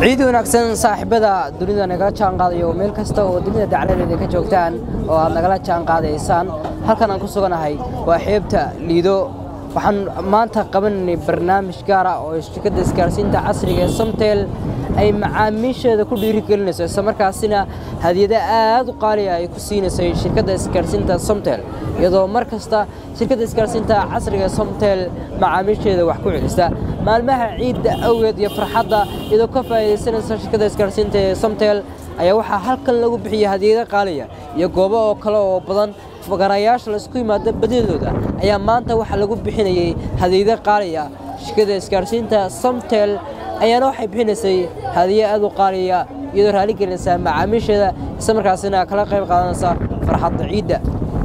ciid wanaagsan saaxiibada dunida nagala jaan qaadayo meel kasta oo dunida dacladeeda ka joogtaan oo aad nagala jaan qaadaysaan halkan aan ku suganahay waa xeebta liido waxaan maanta qabanaynay barnaamij gaar ah oo shirkadda isgaarsiinta casriga ee samtel ay macaamiisheeda ku dhiirigelinayso islamarkaasina hadiyado aad u qaaliya ay ku siinaysay shirkadda isgaarsiinta somtel iyadoo mar kasta shirkadda isgaarsiinta casriga ee somtel macaamiisheeda wax ku celisa maalmaha ciidda awgeed iyo farxadda iyadoo ka faa'iidaysanaysa shirkadda isgaarsiinta ee somtel ayaa waxaa halkan lagu bixiyey hadiyado qaaliya iyo goobo oo kale oo badan fagarayaasha laisku yimaado badidooda ayaa maanta waxaa lagu bixinayey hadiyado qaaliya shirkadda isgaarsiinta somtel ayaana waxay bixinaysay hadiyo aad u qaaliya iyadoo raali gelinaysa macaamiisheeda isla markaasina kala qayb qaadanaysa farxadda ciidda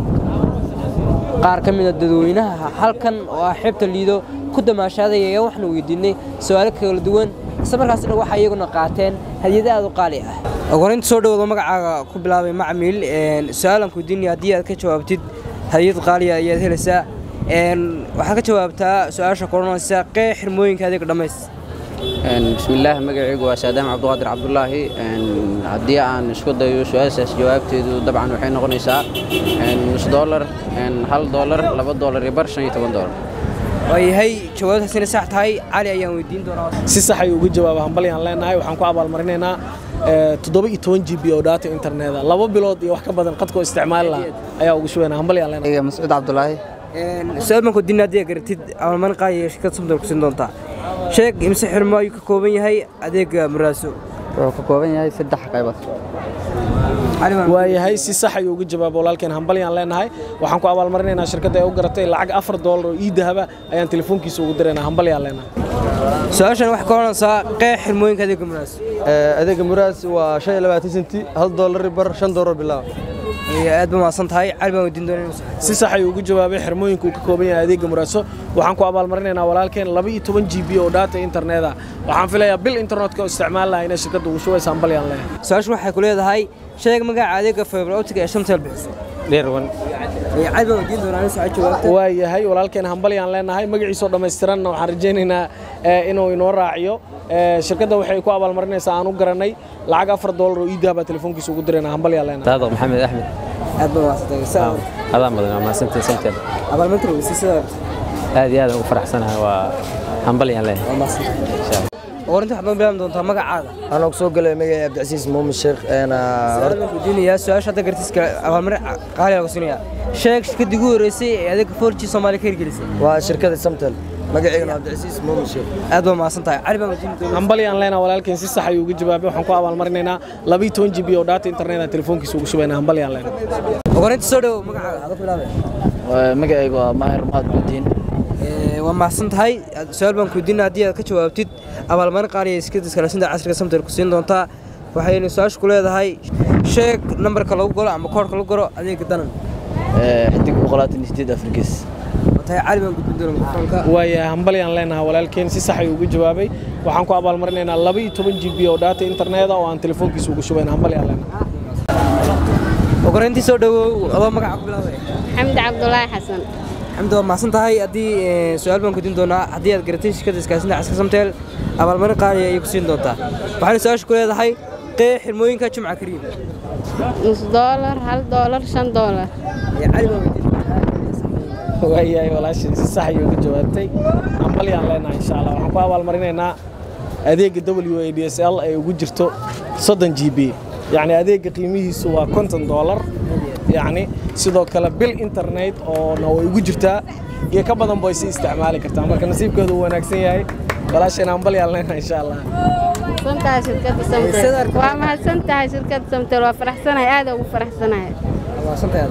qaar ka mida dadweynaha halkan oo ah xeebta liido ku damaashaaday ayaa waxaanu weydiinay su-aalo kala duwan isla markaasina waxay iyaguna qaateen hadiyado aad u qaali ah ogorinta soo dhawooda magacaaga ku bilaabay macmiil su-aalan ku weydiinaya haddii aad ka jawaabtid hadiyad qaaliya ayaad helaysaa waxaad ka jawaabtaa su-aasha koranaysa qee xirmooyinka adeega dhammays bismillaah magacaygu waa saadaam cabduqaadir cabdulaahi haddii aan isku dayo su-aashaas jawaabteedu dabcan waxay noqonaysaa nus doolar hal doolar laba doolar iyo bar shan iyo toban doolar waayahay jawaabtaasina sax tahay cali ayaan weydiin doonaa si sax ayuu uga jawaaba hambalyaan leenahay waxaan ku abaalmarinaynaa toddoba iyo toban g b oo data interneta laba bilood iyo wax ka badan qadkoo isticmaali lahaa ayaa ugu shubaynaa hambalyaan leenahay mascuud cabdulaahi su-aal baan ku weydiinay haddii aad garatid abaalmarin qaaliya shirkad somtel ku siin doontaa sheeg imse xirmo ayuu ka kooban yahay adeega maraaso wuxuu ka kooban yahay saddex qaybood waayahay si sax ayuu uga jawaaba walaalkeen hambalyaan leenahay waxaan ku abaalmarinaynaa shirkadda ee u garatay lacag afar doolar oo ii dahaba ayaan telefoonkiisa ugu diraynaa hambalyaan leenahay su-aashan waxay ka odhanaysaa qeex xirmooyinka adeega maraaso adeega muraas waa shan iyo labaatan senti hal doolar bar shan doolar bilaab aad ba mahadsan tahay cali baan weydiin doonaa si sax ayuu ugu jawaabay xirmooyinka uu ka kooban yahay adeega muraaso waxaan ku abaalmarinaynaa walaalkeen laba iyo toban g b oo data interneta waxaan filayaa bil internetka oo isticmaal lahaa inay shirkadda ugu shubaysa hambalyaan leh su-aashu waxay ku leedahay sheeg magaca adeega fiber optic ee shamtel bixiso dheerwan cali baan weydiin doonaa aniga soo jawaabta waa yahay walaalkeen hambalyaan leenahay magaciisoo dhammaystiranna waxaan rajaynaynaa inuu inoo raaciyo shirkadda waxay ku abaalmarinaysaa aan u garanay lacag afar doolar oo iidaha baa telefoonkiisa ugu diraynaa hambalyaan leenahay saadaq maxamed axmed aad baa mahadsantahay adaan badan waa mahadsantahay samtel abaalmarinta weysi sida aad iyo aad ugu faraxsanahay waa hambalyaan leh waa mahadsantahay orinta waxaad noo bilaabi doontaa magacaada anoo soo galay magacay cabdicasiis muumin sheekh su-aal baan ku weydiinayaa su-aasha hadda gartiska abaalmarin qaali lagu siinayaa sheeg shirkaddii ugu horreysay ee adeega forji soomaaliya ka hirgelisay waa shirkada samtel magaceygana cabdicasiis muumin sheekh aad baa mahadsan tahay cali baan weydiin doonaa hambalyaan leenahay walaalkeen si sax ayuu uga jawaabay waxaan ku abaalmarinaynaa laba iyo toban g b oo data interneta telefoonkiisa ugu shubaynaa hambalyaan leenahay ogorinta soo dhowo magacaaga adoo bilaabay magacaygu waa maahir mahad budiin waa mahadsan tahay su-aal baan ku weydiinaa haddii aad ka jawaabtid abaalmarin qaaliya iskada isgaarsiinta casriga samtel ku siin doontaa waxayna su-aasha ku leedahay sheeg nambarka lagu galo ama koodhka lagu galo adeega danan xidig boqolaatan iyo sideed afrigees tahay cali baan gudbin doona mikrofoonka waayahay hambalyaan leenahay walaalkeen si sax ayuu uga jawaabay waxaan ku abaalmarinaynaa laba iyo toban g b oo data interneta oo aan telefoonkiisa ugu shubayna hambalyaan leenahay ogoreyntii soo dhowow adoo magaca ku bilaabay xamdi cabdulaahi xasan xamdi waa mahadsan tahay haddii su-aal baan gudin doonaa haddii aad garatay shirkadda iskaasinta casriga samtel abaalmarin qaaliya ayay ku siin doontaa waxayna su-aasha ku leedahay qee xirmooyinka jumca kariim nus doolar hal doolar shan doolar cali baan weydiin waayahay walaashin si sax ayuu uga jawaabtay hambalyaan leenahay insha allah waxaan ku abaalmarinaynaa adeega w a d s l ay ugu jirto soddon g b yacni adeega qiimihiisu waa konton doolar yacni sidoo kale bil internet oona way ugu jirtaa iyo ka badan bay si isticmaali kartaa marka nasiibkeedu uu wanaagsan yahay walaashayna hambalyaan leenahay insha allah mahadsantahay shirkadda samtel waa mahadsan tahay shirkadda samtel waa faraxsanahay aad ugu faraxsanahay mahadsan tahay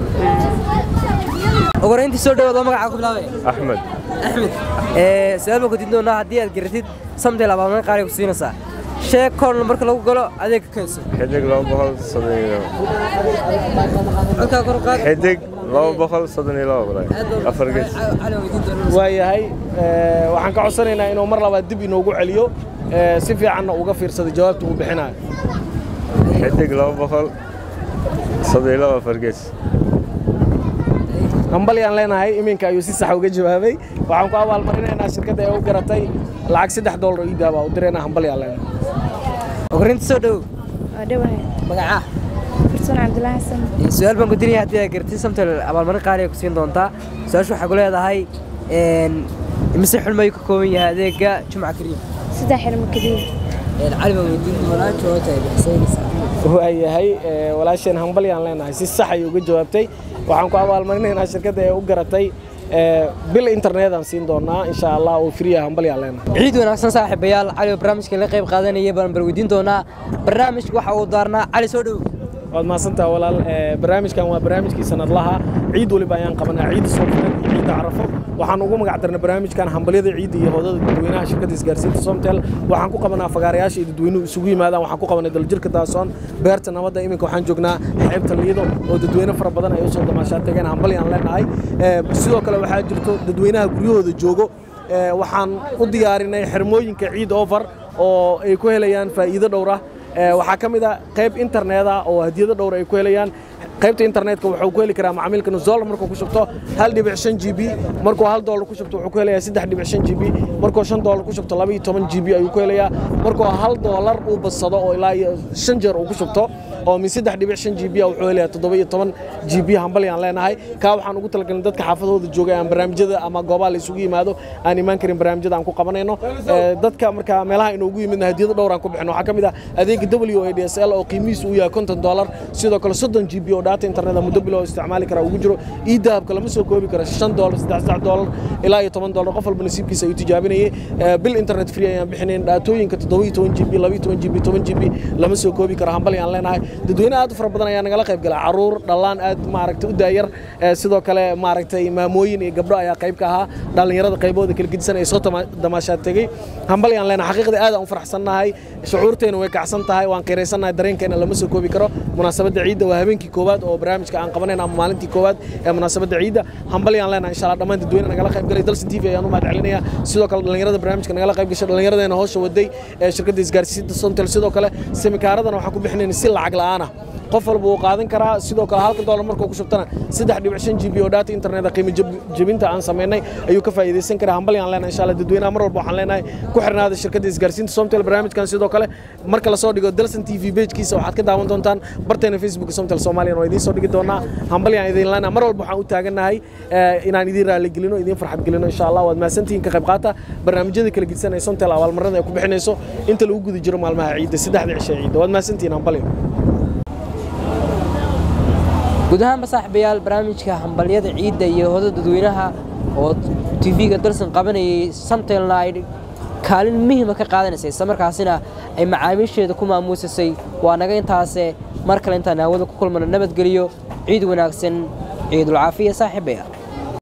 ogoreyntii soo dhowo adoo magaca ku bilaabay axmed axmed su-aal baan gudin doonaa haddii aad garatid samtel abaalmarin qaaliya ku siinaysaa sheeg koor marka lagu galo adeega kayso xidig laba boqol soddon iyo codkaa kor u qaad xidig laba boqol soddon iyo laba walaal afar gees cali baan weydiin doonaa waayahay waxaan ka codsanaynaa inuu mar labaad dib inoogu celiyo si fiicanna uga fiirsado jawaabta uu bixinayo xidig laba boqol soddon iyo laba afar gees hambalyaan leenahay iminka ayuu si sax uga jawaabay waxaan ku abaalmarinaynaa shirkadda ee u garatay lacag saddex doolar oo iidaaba u diraynaa hambalyaan leenahay ogrinta soo dhow waa dhawahay magacaa farsoon cabdulaahi xasan su-aal baan ku diraya haddii aad gartid samtel abaalmarin qaali ay ku siin doontaa su-aashu waxay ku leedahay imise xulma ayuu ka kooban yahay adeega jumca kariim saddex xirmo keliya cali baan weydiin doonaa jawaabta ay bixisaysa waayahay ee, walaasheen hambalyaan leenahay si sax ay uga jawaabtay waxaan ku abaalmarinaynaa shirkadda ee u garatay ee, bil internetaan siin doonaa insha allah oo friya hambalyaan leenahay ciid wanaagsan saaxiibayaal cali oo barnaamijka la qayb qaadanaya baan bar weydiin doonaa barnaamijka waxa uu daarnaa cali soo dhow waad mahadsantaha walaal ee, barnaamijkan waa barnaamijkii sanadlaha ciid waliba ayaan qabanaa ciidda soomaliland iyo ciidda carafo waxaan ugu magac darnay barnaamijkan hambalyada ciidda iyo hoodada dadweynaha shirkadda isgaarsiinta somtel waxaan ku qabanaa fagaarayaasha iyo dadweynuhu isugu yimaadaan waxaan ku qabanay daljirka daasoon beerta nabadda iminka waxaan joognaa xeebta liido oo dadweyne fara badan ay usoo damaashaa tageen hambalyaan leenahay Ee, sidoo kale waxaa jirto dadweynaha guryahooda joogo Ee, waxaan u diyaarinay xirmooyinka ciid over oo ay ku helayaan faa'iido dhowr ah Ee, waxaa ka mid ah qayb internet ah oo hadiyado dhowr ay ku helayaan qaybta internetka wuxuu ku heli karaa macaamilka nus dollar markuu ku shubto hal dhibic shan g b markuu hal dollar ku shubto wuxuu ku helayaa saddex dhibic shan g b markuu shan dollar ku shubto laba iyo toban g b ayuu ku helayaa markuu hal dollar uu badsado oo ilaa iyo shan jeer uu ku shubto oo min saddex dhibic shan g b ah wuxuu helayaa toddoba iyo toban g b hambalyaan leenahay kaa waxaan ugu talagalnay dadka xaafadahooda jooga aan barnaamijyada ama goobaha la isugu yimaado aan imaan karin barnaamijyada aan ku qabanayno Ee, dadka marka meelaha inoogu yimidna hadiyado dhowr aan ku bixino waxaa ka mid ah adeega w a d s l oo qiimihiisu uu yahay konton dollar sidoo kale soddon g b oo data internet muddo bilo isticmaali kara ugu jiro ii dahabka lama soo koobi karo shan dollar saddex saddex dollar ilaa iyo toban dollar qof walba nasiibkiisa ayuu tijaabinayay Ee, bil internet free ayaan bixinayn dhaatooyinka toddoba iyo toban g b laba iyo toban g b toban g b lama soo koobi karo hambali aan leenahay dadweyne aad u fara badan ayaa nagala qayb gala caruur dhallaan aad maaragtay u daayar Ee, sidoo kale maaragtay maamooyin iyo gabdho ayaa qayb ka ahaa dhallinyarada qaybooda kala gedisan ay soo tama- damaashaad tegey hambali aan leenahay xaqiiqda aad aan u faraxsannahay shucuurteena way kacsan tahay waan qiiraysannahay dareenkeena lama soo koobi karo munaasabadda ciidda waa habeenkii koowaad oo barnaamijka aan qabanayna ama maalintii koowaad ee munaasabadda ciidda hambali aan leenahay insha allah dhammaan dadweyne nagala qayb galay dalsan tv ayaan u mahad celinaya sidoo kale dhallinyarada barnaamijka nagala qayb gashay dhallinyaradeena howsha waday ee shirkadda isgaarsiinta sontel sidoo kale semikaaradana waxaan ku bixinayna si lacag la'aan ah qof walba wuu qaadan karaa sidoo kale halka dollar markuu ku shubtana saddex dhibic shan g b oo data internet qiimo jab- jebinta aan samaynay ayuu ka faa'iidaysan karaa hambali aan leenahay insha allah dadweynaha mar walba waxaan leenahay ku xirnaada shirkadda isgaarsiinta somtel barnaamijkan sidoo kale marka lasoo dhigo dalsan t v pagekiisa waxaad ka daawan doontaan barteena facebook somtel soomaaliyan waa idiin soo dhigi doonaa hambali aan idin leenahay mar walba waxaan u taagannahay eh, inaan idiin raali gelino idiin farxad gelino insha allah waad mahadsantihiin ka qayb qaata barnaamijyada kala gedisan ee somtel abaalmarada ay ku bixinayso inta lagu guda jiro maalmaha ciidda saddexda cishe ee ciidda waad mahadsantihiin hambali guud ahaanba saaxiibayaal barnaamijka hambalyada ciidda iyo hoda dadweynaha oo tv-ga dalsan qabanayay samtelna ay kaalin muhiima ka qaadanaysay isla markaasina ay macaamiisheeda ku maamuusasay waa naga intaase mar kale intaan hawada ku kulmano nabadgeliyo ciid wanaagsan ciidulcaafiya saaxiibayaal